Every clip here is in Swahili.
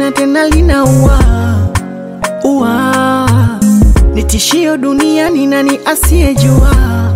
na tena linaua ua, ni tishio duniani, nani asiyejua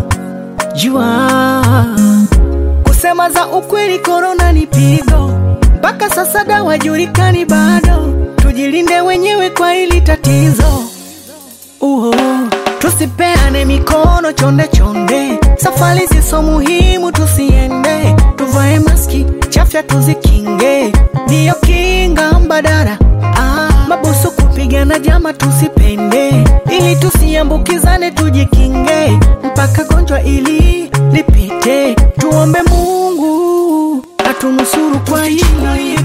jua kusema za ukweli, korona ni pigo, mpaka sasa dawa julikani bado. Tujilinde wenyewe kwa hili tatizo. Uho, tusipeane mikono chonde chonde, safari ziso muhimu tusiende, tuvae maski, chafya tuzikinge, ndiyo kinga mbadala. Ah, mabusu kupigana jama tusipende, ili tusiambukizane, tujikinge mpaka gonjwa ili lipite. Tuombe Mungu atunusuru kwa hili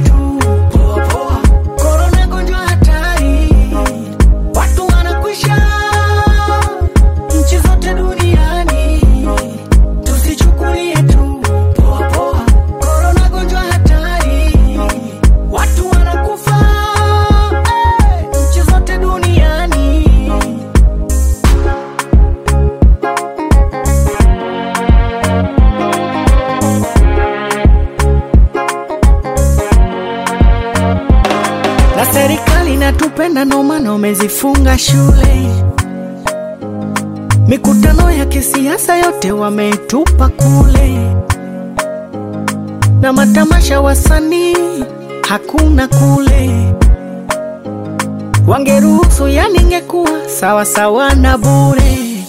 Korona gonjwa hatari, watu wanakwisha nchi zote duniani, tusichukulie tu poa poa. Korona gonjwa hatari, watu wanakufa eh, nchi zote duniani. na serikali inatupenda, ndo maana wamezifunga shule. Mikutano ya kisiasa yote wametupa kule, na matamasha wasanii hakuna kule. Wangeruhusu, yani ingekuwa sawa sawa na bure.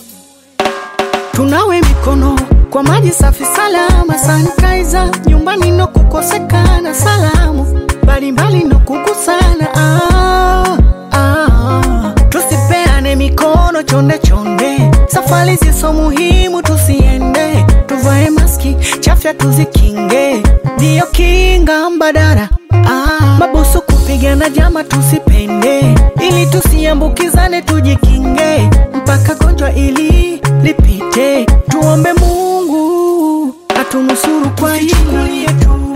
Tunawe mikono kwa maji safi salama, sanitizer nyumbani no kukosekana, salamu mbalimbali no kugusana. Ah, ah. Tusipeane mikono chonde chonde, safari ziso muhimu tusiende, tuvae maski, chafya tuzikinge, ndiyo kinga mbadala. Ah, mabusu kupigana jama tusipende, ili tusiambukizane, tujikinge mpaka gonjwa ili lipite. Tuombe Mungu atunusuru kwa hili.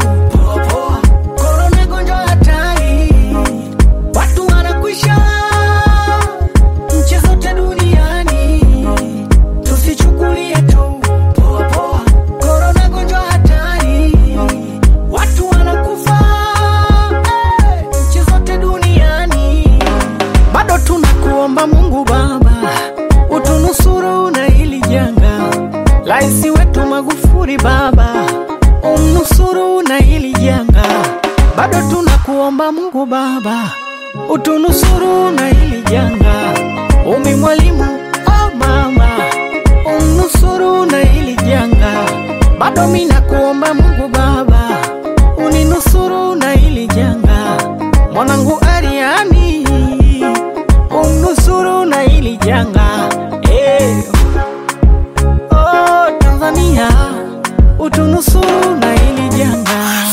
Korona gonjwa hatari, watu wanakwisha nchi zote duniani, tusichukulie tu poa poa. Korona gonjwa hatari, watu wanakufa eh, nchi zote duniani. Bado tunakuomba Mungu Baba utunusuru na hili janga. Rais wetu Magufuli Baba umnusuru na hili janga. Bado tunakuomba Mungu Baba utunusuru na hili janga. Umi Mwalimu oh mama umnusuru na hili janga. Bado mimi nakuomba Mungu Baba uninusuru na hili janga. Mwanangu Ariani umnusuru na hili janga eh. Oh, Tanzania utunusuru na hili janga.